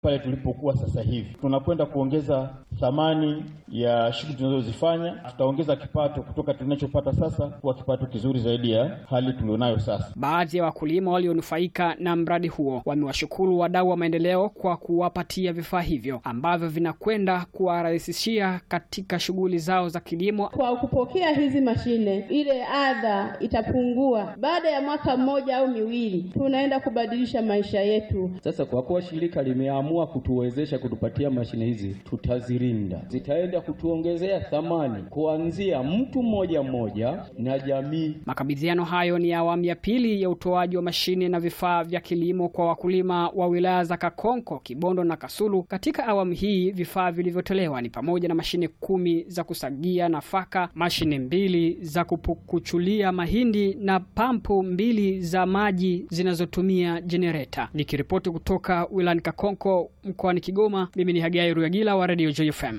pale tulipokuwa sasa hivi. Tunakwenda kuongeza thamani ya shughuli tunazozifanya, tutaongeza kipato kutoka tunachopata sasa kuwa kipato kizuri zaidi ya hali tulionayo sasa. Baadhi ya wakulima walionufaika na mradi huo wamewashukuru wadau wa maendeleo kwa kuwapatia vifaa hivyo ambavyo vinakwenda kuwarahisishia katika shughuli zao za kilimo. Kwa kupokea hizi mashine, ile adha itapungua. Baada ya mwaka mmoja au miwili, tunaenda kubadilisha maisha yetu. Sasa kwa kuwa shirika limeamua kutuwezesha kutupatia mashine hizi, tutazilinda, zitaenda kutuongezea thamani kuanzia mtu mmoja mmoja na jamii. Makabidhiano hayo ni awamu ya pili ya utoaji wa mashine na vifaa vya kilimo kwa wakulima wa wilaya za Kakonko, Kibondo na Kasulu. Katika awamu hii vifaa vilivyotolewa ni pamoja na mashine kumi za kusagia nafaka, mashine mbili za kupukuchulia mahindi na pampu mbili za maji zinazotumia jenereta. Nikiripoti kutoka wilayani Kakonko mkoani Kigoma, mimi ni Hagai Ruyagila wa Radio JFM.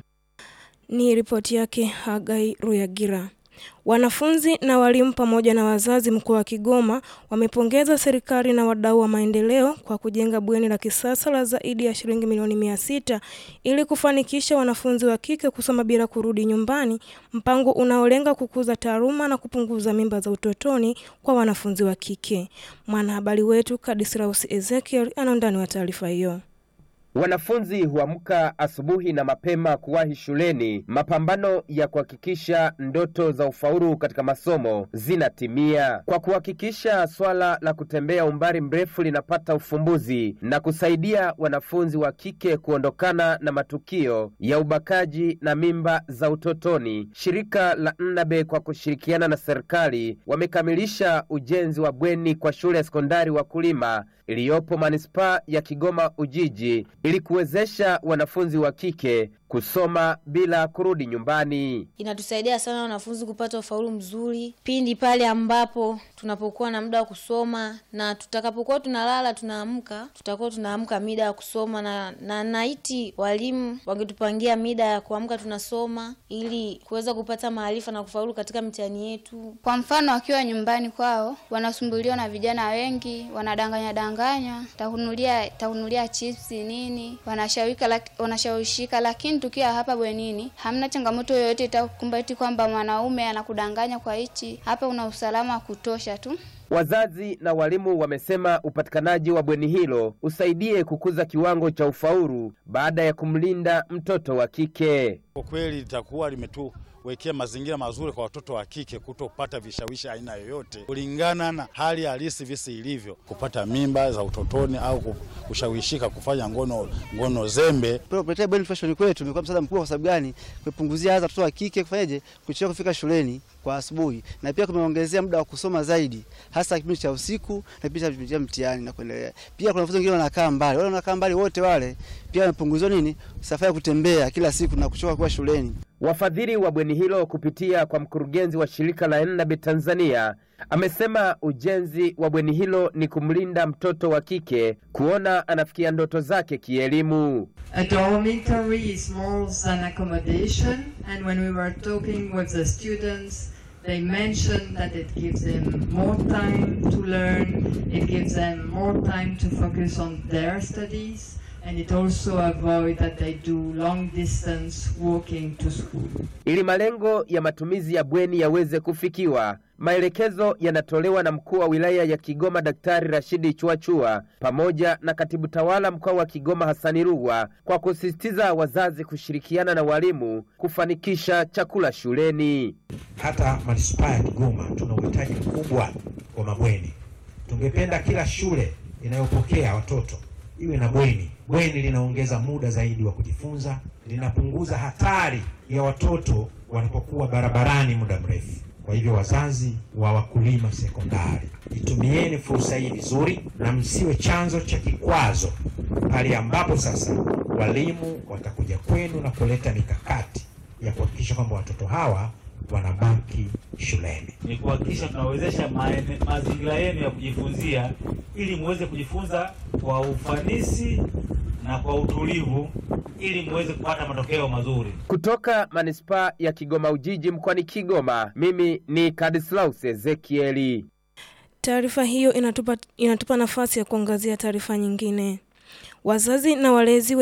Ni ripoti yake Hagai Ruyagira. Wanafunzi na walimu pamoja na wazazi mkoa wa Kigoma wamepongeza serikali na wadau wa maendeleo kwa kujenga bweni la kisasa la zaidi ya shilingi milioni mia sita ili kufanikisha wanafunzi wa kike kusoma bila kurudi nyumbani, mpango unaolenga kukuza taaluma na kupunguza mimba za utotoni kwa wanafunzi wa kike. Mwanahabari wetu Kadisraus Ezekiel ana undani wa taarifa hiyo. Wanafunzi huamka asubuhi na mapema kuwahi shuleni, mapambano ya kuhakikisha ndoto za ufaulu katika masomo zinatimia, kwa kuhakikisha swala la kutembea umbali mrefu linapata ufumbuzi na kusaidia wanafunzi wa kike kuondokana na matukio ya ubakaji na mimba za utotoni. Shirika la Nnabe kwa kushirikiana na serikali wamekamilisha ujenzi wa bweni kwa shule ya sekondari Wakulima iliyopo manispaa ya Kigoma Ujiji ili kuwezesha wanafunzi wa kike kusoma bila kurudi nyumbani. Inatusaidia sana wanafunzi kupata ufaulu mzuri pindi pale ambapo tunapokuwa na muda wa kusoma, na tutakapokuwa tunalala tunaamka, tutakuwa tunaamka mida ya kusoma, na na naiti walimu wangetupangia mida ya kuamka tunasoma, ili kuweza kupata maarifa na kufaulu katika mitihani yetu. Kwa mfano, wakiwa nyumbani kwao wanasumbuliwa na vijana wengi, wanadanganya danganywa, takunulia takunulia chipsi nini, wanashawika lak, wanashawishika lakini tukiwa hapa bwenini hamna changamoto yoyote itakukumbati kwamba mwanaume anakudanganya kwa hichi. Hapa una usalama wa kutosha tu. Wazazi na walimu wamesema upatikanaji wa bweni hilo usaidie kukuza kiwango cha ufaulu baada ya kumlinda mtoto wa kike. Kwa kweli litakuwa limetuwekea mazingira mazuri kwa watoto wa kike kutopata vishawishi aina yoyote kulingana na hali halisi visi ilivyo, kupata mimba za utotoni au kushawishika kufanya ngono ngono zembe. Kupitia bweni fashion kwetu imekuwa msaada mkubwa. Kwa sababu gani? Kupunguzia hata watoto wa kike kufanyaje, kuchelewa kufika shuleni kwa asubuhi, na pia kumeongezea muda wa kusoma zaidi, hasa kipindi cha usiku na kipindi cha mtihani na kuendelea. Pia kuna wanafunzi wengine wanakaa mbali, wale wanakaa mbali wote wale pia wamepunguziwa nini, safari ya kutembea kila siku na kuchoka kuwa shuleni. Wafadhili wa bweni hilo kupitia kwa mkurugenzi wa shirika la Ennabe Tanzania amesema ujenzi wa bweni hilo ni kumlinda mtoto wa kike kuona anafikia ndoto zake kielimu. A dormitory is more than accommodation and when we were talking with the students they mentioned that it gives them more time to learn, it gives them more time to focus on their studies and it also avoid that they do long distance walking to school. Ili malengo ya matumizi ya bweni yaweze kufikiwa, maelekezo yanatolewa na mkuu wa wilaya ya Kigoma Daktari Rashidi Chuachua pamoja na katibu tawala mkoa wa Kigoma Hasani Rugwa kwa kusisitiza wazazi kushirikiana na walimu kufanikisha chakula shuleni. Hata manispaa ya Kigoma tuna uhitaji mkubwa wa mabweni. Tungependa kila shule inayopokea watoto iwe na bweni. Bweni linaongeza muda zaidi wa kujifunza, linapunguza hatari ya watoto wanapokuwa barabarani muda mrefu. Kwa hivyo, wazazi wa Wakulima Sekondari, itumieni fursa hii vizuri na msiwe chanzo cha kikwazo pale ambapo sasa walimu watakuja kwenu na kuleta mikakati ya kuhakikisha kwamba watoto hawa wanabaki shuleni. Ni kuhakikisha tunawezesha mazingira yenu ya kujifunzia ili muweze kujifunza kwa ufanisi na kwa utulivu ili muweze kupata matokeo mazuri. Kutoka manispaa ya Kigoma Ujiji mkoani Kigoma, mimi ni Kadislaus Ezekieli. Taarifa hiyo inatupa, inatupa nafasi ya kuangazia taarifa nyingine. Wazazi na walezi